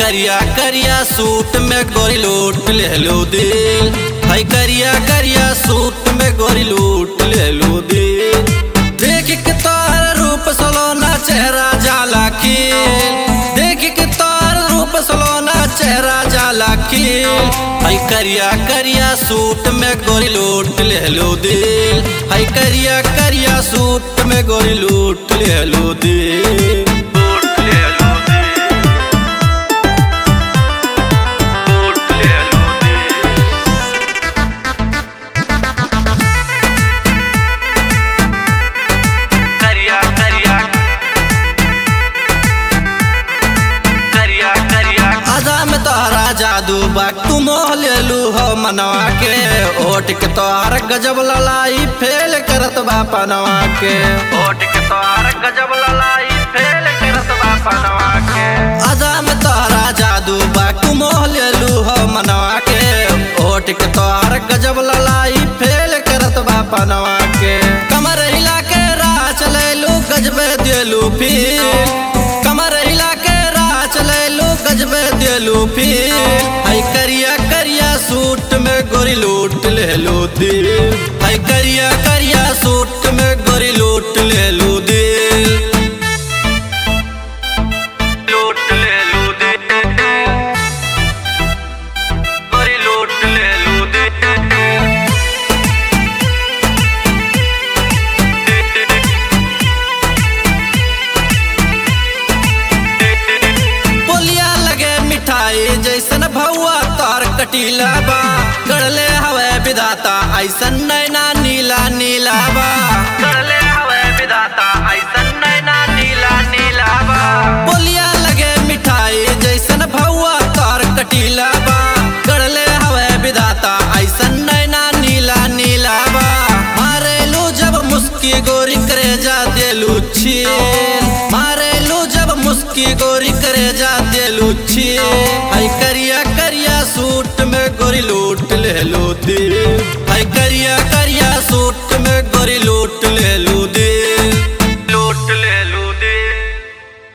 करिया करिया सूट में गोरी लूट ले लो दिल है करिया करिया सूट में गोरी लूट ले लो दिल देख के तोहर रूप सलोना चेहरा जाला खिल देख के तोहर रूप सलोना चेहरा जाला खिल है करिया करिया सूट में गोरी लूट ले लो दिल है करिया करिया सूट में गोरी लूट ले लो दिल लूट ले लो दिल लूट ले लो दिल करिया करिया करिया करिया आजा में तोहरा जादू बा तू मोह ले लू हो मनवा के ओट के तोहर गजब ललाई फेल करत बा पनवा के ओट के तोहर गजब ललाई फेल करत बा पनवा के आजा में तोहरा जादू बा तू मोह ले लू हो मनवा के ओट के तोहर गजब ललाई फेल करत बा पनवा के कमर हिला के राह चलेलू गजबे दिलू फिर कमर हिला के राह चलेलू गजबे दिलू फिर है करिया करिया सूट में गोरी लूट ले लो दिल है करिया करिया सूट में गोरी लूट ले लो दिल लूट ले लो दिल गोरी लूट ले लो दिल बोलिया लगे मिठाई जैसन भौआ तार कटीला बा गड़ले हवे विधाता ऐसन नैना नीला नीला बा गड़ले हवे विधाता ऐसन नैना नीला नीला बा बोलिया लगे मिठाई जैसन भौआ तार कटीला बा गड़ले हवे विधाता ऐसन नैना नीला नीला बा मारेलू जब मुस्की गोरी करे जा देलू छील मारेलू जब मुस्की गोरी करे जा देलू छील है करिया करिया सूट में गोरी लूट ले लो दिल है करिया करिया